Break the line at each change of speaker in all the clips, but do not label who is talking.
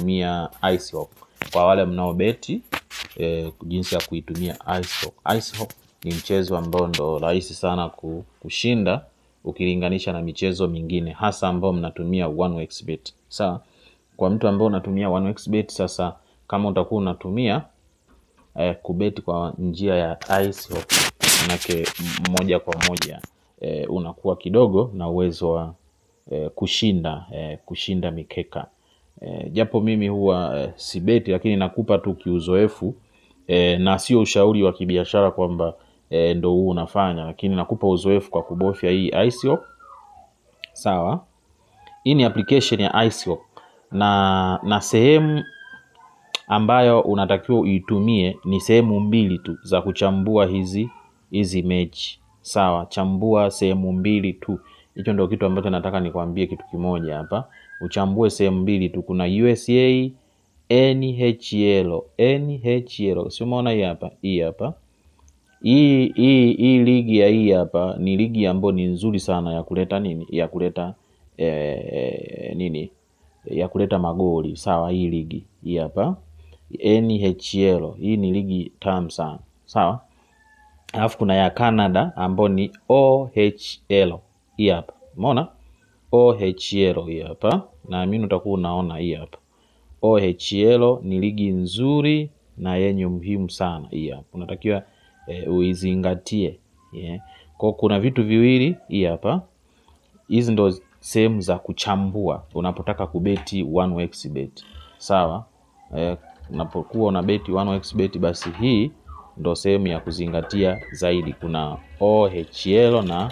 kutumia IceHook. Kwa wale mnaobeti eh, jinsi ya kuitumia IceHook. IceHook ni mchezo ambao ndo rahisi sana ku- kushinda ukilinganisha na michezo mingine hasa ambao mnatumia 1xbet. Sawa, kwa mtu ambao unatumia 1xbet, sasa kama utakuwa unatumia eh, kubeti kwa njia ya IceHook manake moja kwa moja eh, unakuwa kidogo na uwezo wa eh, kushinda eh, kushinda mikeka eh, japo mimi huwa eh, sibeti, lakini nakupa tu kiuzoefu eh, na sio ushauri wa kibiashara kwamba eh, ndo huu unafanya, lakini nakupa uzoefu kwa kubofya hii IceHook. Sawa, hii ni application ya IceHook na na sehemu ambayo unatakiwa uitumie ni sehemu mbili tu za kuchambua hizi hizi mechi. Sawa, chambua sehemu mbili tu. Hicho ndio kitu ambacho nataka nikwambie kitu kimoja hapa, uchambue sehemu mbili tu. Kuna USA NHL, NHL si umeona hii hapa, hii hapa hii hii hii ligi ya hii hapa ni ligi ambayo ni nzuri sana ya kuleta nini, ya kuleta eh, nini, ya kuleta magoli. Sawa, hii ligi hii hapa NHL, hii ni ligi tamu sana. Sawa, alafu kuna ya Canada ambayo ni OHL, hii hapa umeona OHL hii hapa, naamini utakuwa unaona hii hapa OHL ni ligi nzuri na yenye umuhimu sana. Hii hapa unatakiwa e, uizingatie yeah. Kwa kuna vitu viwili hii hapa, hizi ndo sehemu za kuchambua unapotaka kubeti 1xbet. Sawa e, unapokuwa una beti 1xbet, basi hii ndo sehemu ya kuzingatia zaidi. Kuna OHL na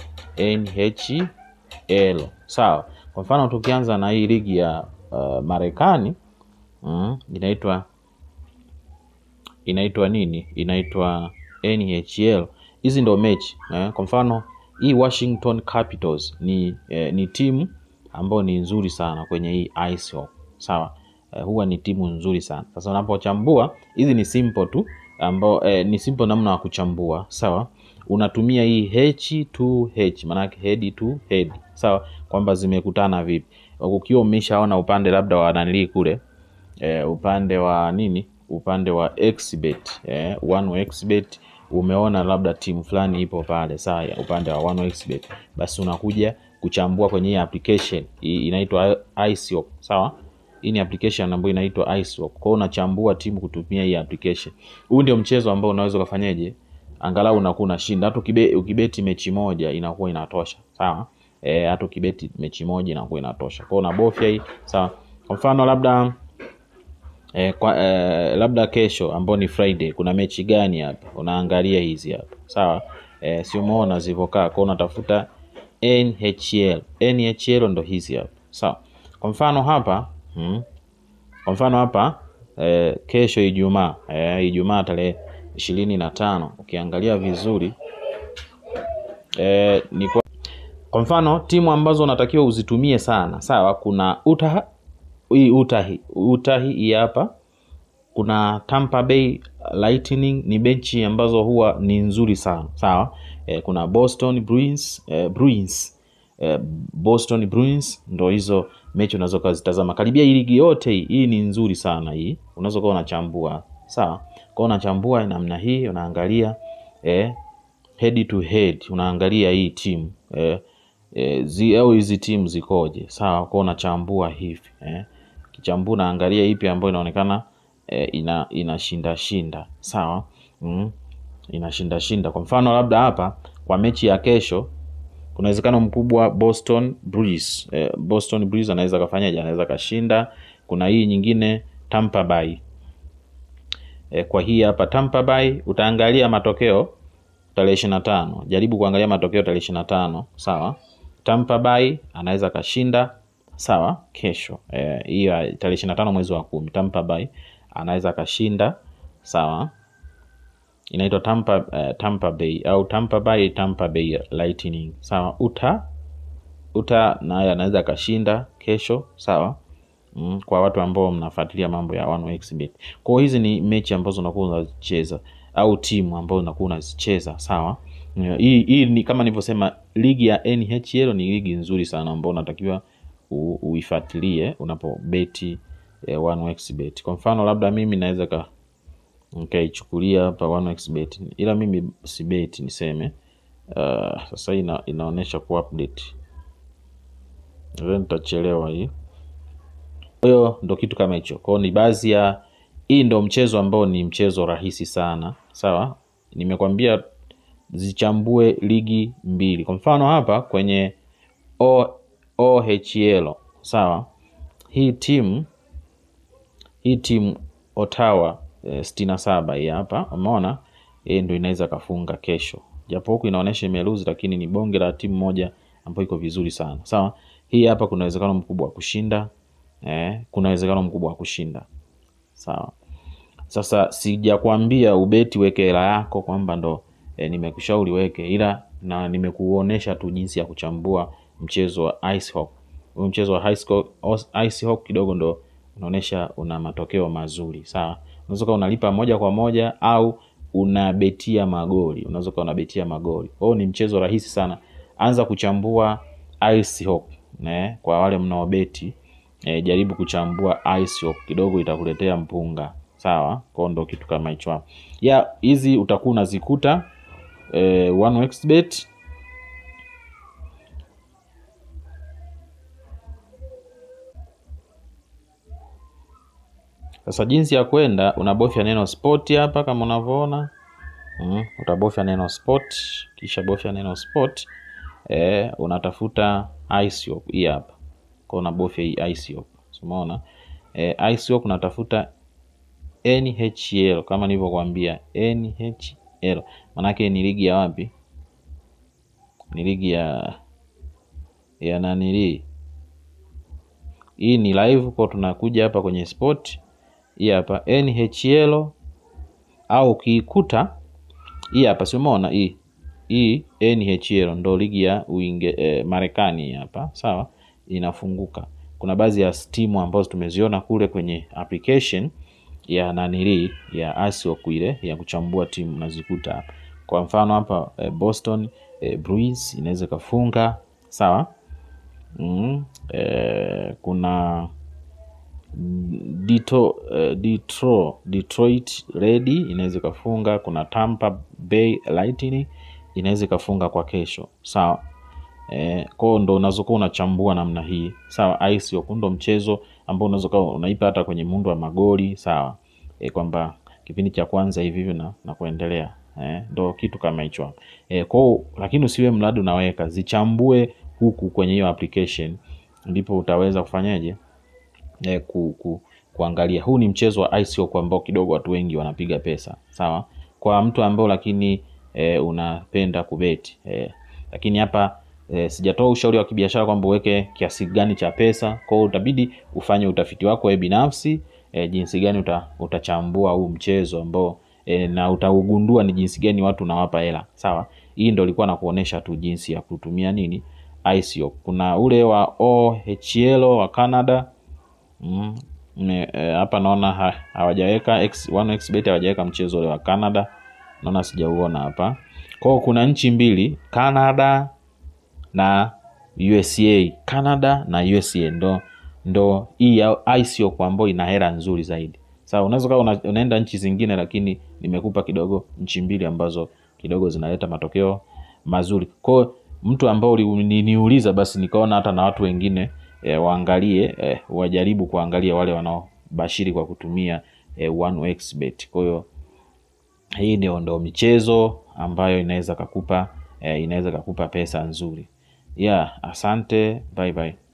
NHL. Sawa, kwa mfano tukianza na hii ligi ya uh, Marekani mm, inaitwa inaitwa nini? Inaitwa NHL. Hizi ndo mechi eh. Kwa mfano hii Washington Capitals ni, eh, ni timu ambayo ni nzuri sana kwenye hii IceHook. Sawa eh, huwa ni timu nzuri sana. Sasa unapochambua hizi ni simple tu ambao eh, ni simple namna ya kuchambua. Sawa, unatumia hii H to H, maanake head to head. Sawa, kwamba zimekutana vipi, ukiwa umeshaona upande labda wa nanili kule eh, upande wa nini, upande wa xbet eh, 1xbet umeona labda timu fulani ipo pale sawa, upande wa 1xbet, basi unakuja kuchambua kwenye hii application hii inaitwa IceHook. Sawa, hii ni application ambayo inaitwa IceHook. Kwa hiyo unachambua timu kutumia hii application. Huu ndio mchezo ambao unaweza ukafanyaje, angalau unakuwa unashinda. Hata ukibe, ukibeti mechi moja inakuwa inatosha. Sawa, eh, hata ukibeti mechi moja inakuwa inatosha. Kwa hiyo unabofya hii sawa. Kwa mfano labda eh, kwa, eh, labda kesho ambao ni Friday kuna mechi gani hapa, unaangalia hizi hapa sawa. Eh, si umeona zilivyokaa, kwa unatafuta NHL. NHL ndo hizi hapa sawa. Kwa mfano hapa hmm, kwa mfano hapa eh, kesho Ijumaa eh, Ijumaa tarehe ishirini na tano ukiangalia vizuri eh, ni kwa, kwa mfano timu ambazo unatakiwa uzitumie sana sawa, kuna Utah hii Utahi Utahi hii hapa, kuna Tampa Bay Lightning ni benchi ambazo huwa ni nzuri sana sawa. E, kuna Boston Bruins e, Bruins e, Boston Bruins ndo hizo mechi unaweza ukazitazama karibia hii ligi yote hii, hii ni nzuri sana hii, unaweza kuwa unachambua sawa. Kwa unachambua namna hii, unaangalia e, head to head, unaangalia hii timu e, e, zi, au hizi timu zikoje sawa. Kwa unachambua hivi eh kichambua naangalia ipi ambayo inaonekana e, ina inashinda shinda sawa. mm. inashinda shinda. Kwa mfano labda hapa kwa mechi ya kesho kuna uwezekano mkubwa Boston Bruins e, Boston Bruins anaweza kafanyaje? Anaweza kashinda. Kuna hii nyingine Tampa Bay e, kwa hii hapa Tampa Bay utaangalia matokeo tarehe ishirini na tano. Jaribu kuangalia matokeo tarehe ishirini na tano sawa. Tampa Bay anaweza kashinda sawa kesho hiyo eh, tarehe ishirini na tano mwezi wa kumi Tampa Bay anaweza akashinda sawa. Inaitwa Tampa, uh, Tampa Bay au Tampa Bay Tampa Bay Lightning sawa. Uta Uta naye anaweza akashinda kesho sawa. Mm, kwa watu ambao mnafuatilia mambo ya 1xbet. Kwa hiyo hizi ni mechi ambazo unakuwa unazicheza au timu ambazo unakuwa unazicheza sawa. Hii hii ni kama nilivyosema, ligi ya NHL ni ligi nzuri sana ambayo unatakiwa uifuatilie unapobeti eh, 1xbet. Kwa mfano labda mimi naweza ka nikaichukulia hapa 1xbet, ila mimi sibeti niseme. Uh, sasa hii ina, inaonyesha ku update, nadhani nitachelewa hii. Kwa hiyo ndo kitu kama hicho. Kwa hiyo ni baadhi ya hii ndo mchezo ambao ni mchezo rahisi sana, sawa. Nimekwambia zichambue ligi mbili. Kwa mfano hapa kwenye o, OHL sawa, hii timu hii timu Ottawa eh, sitini na saba hii hapa, umeona hii ndo inaweza kafunga kesho, japo huku inaonyesha imeluzi, lakini ni bonge la timu moja ambayo iko vizuri sana sawa. Hii hapa kuna uwezekano mkubwa wa kushinda eh, kuna uwezekano mkubwa wa kushinda sawa. Sasa sijakwambia ubeti weke hela yako kwamba ndo e, nimekushauri weke, ila na nimekuonesha tu jinsi ya kuchambua mchezo wa ice hockey. Huu mchezo wa ice hockey, ice hockey kidogo ndo unaonesha una matokeo mazuri sawa. Unaweza kuwa unalipa moja kwa moja au unabetia magoli, unaweza kuwa unabetia magoli. Kwa hiyo ni mchezo rahisi sana, anza kuchambua ice hockey ne, kwa wale mnaobeti e, jaribu kuchambua ice hockey kidogo, itakuletea mpunga sawa. Kwao ndo kitu kama hicho hapo ya hizi utakuwa unazikuta eh, 1xbet Sasa jinsi ya kwenda, unabofya neno sport hapa kama unavyoona mm, utabofya neno sport, kisha bofya neno sport eh, unatafuta ice hii hapa kwa unabofya hii ice umeona eh, ice unatafuta NHL kama nilivyokuambia, NHL manake ni ligi ya wapi? Ni ligi ya ya nanili, hii ni live kwa tunakuja hapa kwenye sport hii hapa NHL, au ukiikuta hii hapa, si umeona hii hii NHL ndo ligi ya Uinge, eh, Marekani hapa sawa, inafunguka. Kuna baadhi ya timu ambazo tumeziona kule kwenye application ya nanili ya ASIOK ile ya kuchambua timu nazikuta hapa. Kwa mfano hapa eh, Boston eh, Bruins inaweza ikafunga sawa. mm, eh, kuna Dito, eh, Detro, Detroit Red inaweza ikafunga. Kuna Tampa Bay Lightning inaweza ikafunga kwa kesho sawa. Eh, kwao ndo unazokuwa unachambua namna hii sawa. ASIOK ndo mchezo ambao unaweza kuwa unaipa hata kwenye muundo wa magoli sawa. E, kwamba kipindi cha kwanza hivi hivi na, na kuendelea eh, ndo kitu kama hicho e, kwao. Lakini usiwe mradi unaweka zichambue huku kwenye hiyo application, ndipo utaweza kufanyaje e, ku, ku, kuangalia. Huu ni mchezo wa ICO ambao kidogo watu wengi wanapiga pesa sawa, kwa mtu ambao lakini e, unapenda kubeti e, lakini hapa e, sijatoa ushauri wa kibiashara kwamba uweke kiasi gani cha pesa. Kwao utabidi ufanye utafiti wako wewe binafsi e, jinsi gani uta, utachambua huu mchezo ambao e, na utaugundua ni jinsi gani watu unawapa hela sawa. Hii ndo ilikuwa nakuonesha tu jinsi ya kutumia nini ICO. Kuna ule wa OHL wa Canada mm, hapa e, naona ha, hawajaweka X, 1xbet hawajaweka mchezo ule wa Canada, naona sijauona hapa. Kwao kuna nchi mbili Canada na USA, Canada na USA ndo ndo hii ICO kwa ambayo ina hela nzuri zaidi. Sawa, unaweza kuwa una, unaenda nchi zingine, lakini nimekupa kidogo nchi mbili ambazo kidogo zinaleta matokeo mazuri. Kwa mtu ambao uliniuliza, basi nikaona hata na watu wengine e, waangalie e, wajaribu kuangalia wale wanaobashiri kwa kutumia e, 1xbet. Kwa hiyo hii ndio ndo michezo ambayo inaweza kakupa e, inaweza kakupa pesa nzuri. Yeah, asante, bye bye.